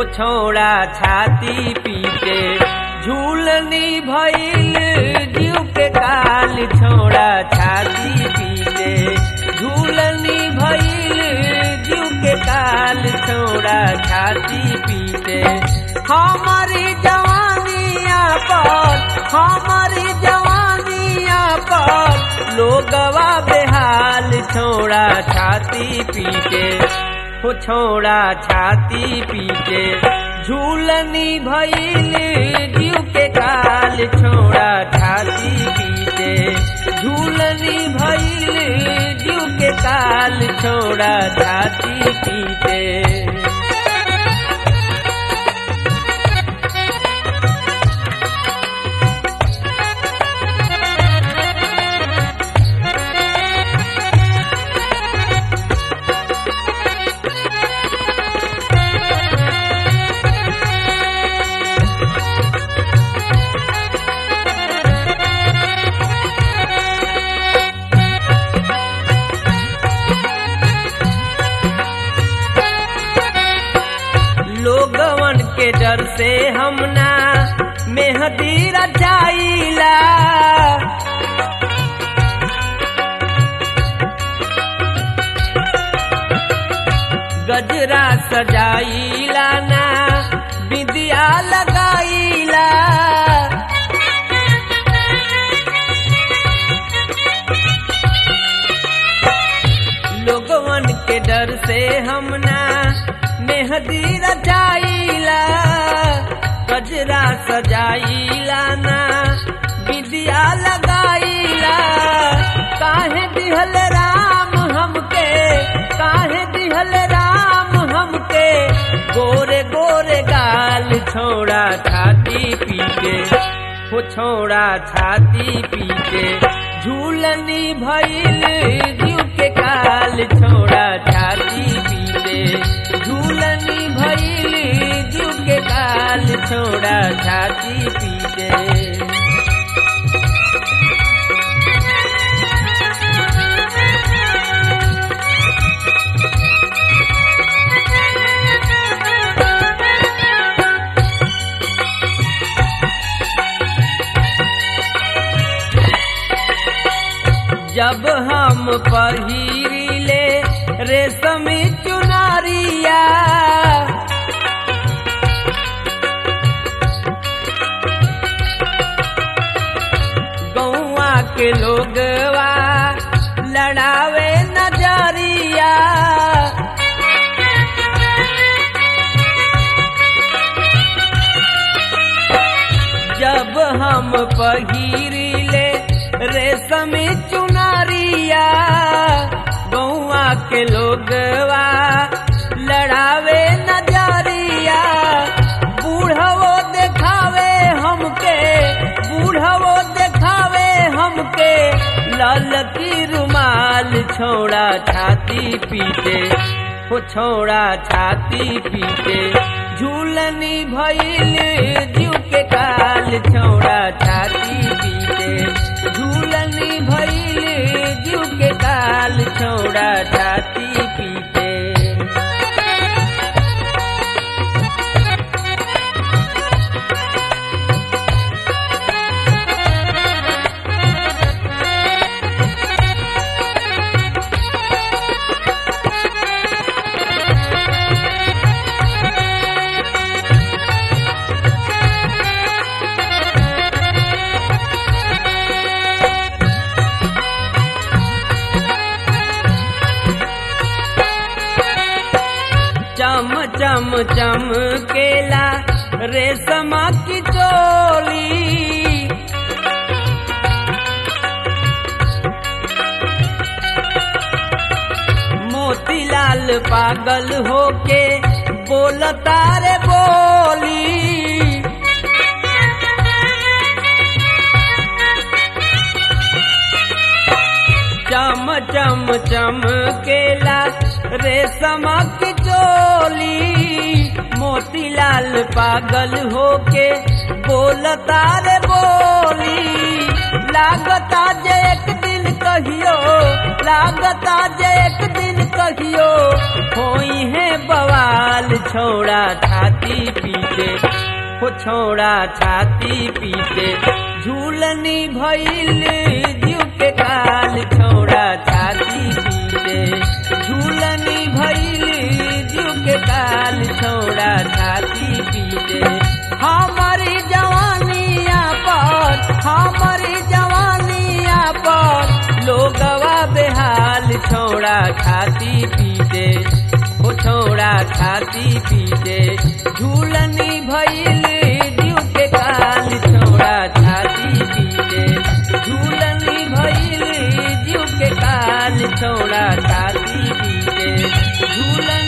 हो छोड़ा छाती पीटे झूलनी भइल जीव के काल छोड़ा छाती पीटे झूलनी भइल जीव के काल छोड़ा छाती पीटे हमारी जवानिया पर हमारी जवानिया पर लोगवा बेहाल छोड़ा छाती पीटे हो छोड़ा छाती पीटे झूलनी भइल जीव के काल छोड़ा छाती पीटे झूलनी भइल जीव के काल छोड़ा छाती पीटे लोगवन के डर से हमना मेहदी रचाइला गजरा सजाइला ना बिंदिया लगाइला लोगवन के डर से हमना मेहदी रचाइला गजरा सजाइला ना विद्या लगाइला काहे दिहल राम हमके काहे दिहल राम हमके गोरे गोरे गाल छोड़ा छाती पीके हो छोड़ा छाती पीके झूलनी भइल जीव के काल छोड़ा छाती पीके झूलनी भइल जीव के काल छोड़ा छाती पीटे जब हम पहिरिले रेशमी चुनारिया गौआ के लोगवा लड़ावे नजरिया जब हम पहिरिले रेशमी चुनारिया गौआ के लोगवा लड़ावे नजरिया बूढ़वो देखावे हमके बूढ़वो देखावे हमके लाल की रुमाल छोड़ा छाती पीटे हो छोड़ा छाती पीटे झूलनी भइल जीव के काल छोड़ा छाती पीटे झूलनी भइल जीव के काल छोड़ा छाती पीटे चम चम चम केला रेशमा की चोली मोतीलाल पागल होके बोलता रे बोली चम चम चम केला रेशमा की चोली मोतीलाल पागल होके बोलता रे बोली लागता जे एक दिन कहियो लागता जे एक दिन कहियो कहियो होई है बवाल छोड़ा छाती पीटे हो छोड़ा छाती पीटे झूलनी भइल जीव के काल छोड़ा छाती पीटे झूलनी भइल जीव के काल छोड़ा छाती पीटे हमारी जवानिया पर हमारी जवानिया पर लोगवा बेहाल छोड़ा छाती पीटे हो छोड़ा छाती पीटे झूलनी भइल जीव के काल छोड़ा छाती पीटे झूलनी भइल जीव के काल छोड़ा छाती पीटे झूलन